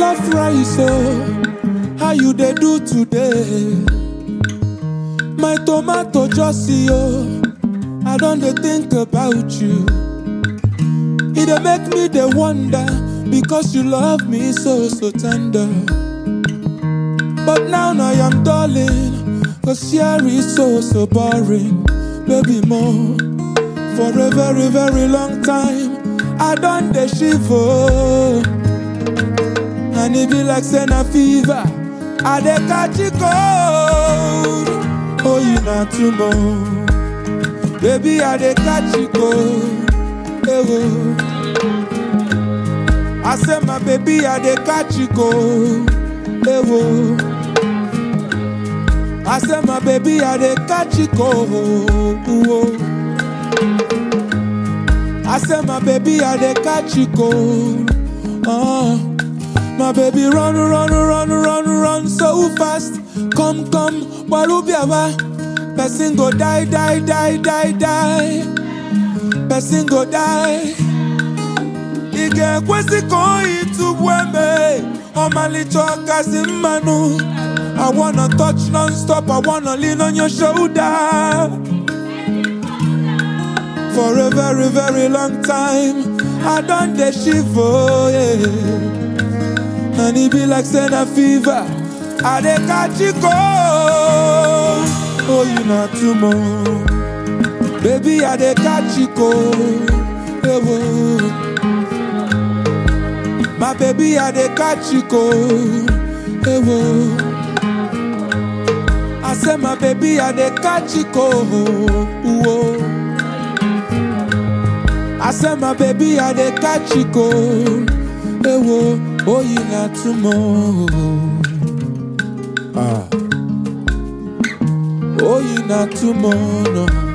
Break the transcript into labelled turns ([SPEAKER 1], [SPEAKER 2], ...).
[SPEAKER 1] jollof rice oh how you dey do today my tomato just see oh i don dey think about you e dey make me dey wonder because you love me so so tender but now i am darling cause here is so so boring baby more for a very very long time i don dey shiver and e be like say na fever i dey catch e cold oh you na too much baby i dey catch e cold eh oh. i say my baby i dey catch e cold eh oh. i say my baby i dey catch e cold oh. I say my baby I dey catch you cold. Uh, my baby run run run run run so fast. Come come walubiawa. Person go die die die die die. Person go die. Ige kwesi koi tu weme. Omalicho kasi manu. I wanna touch non-stop. I wanna lean on your shoulder. For a very, very long time, I done the shiver, yeah. And it be like Senna fever, I dey catch it cold. Oh, you not too much. Baby, I dey catch it cold. Yeah, whoa. My baby, I dey catch it cold. Yeah, whoa. I say my baby, I dey catch it cold. Whoa. I say my baby, I dey catch you cold. Hey, whoa, oh, you not tomorrow. Ah. Oh, you not tomorrow.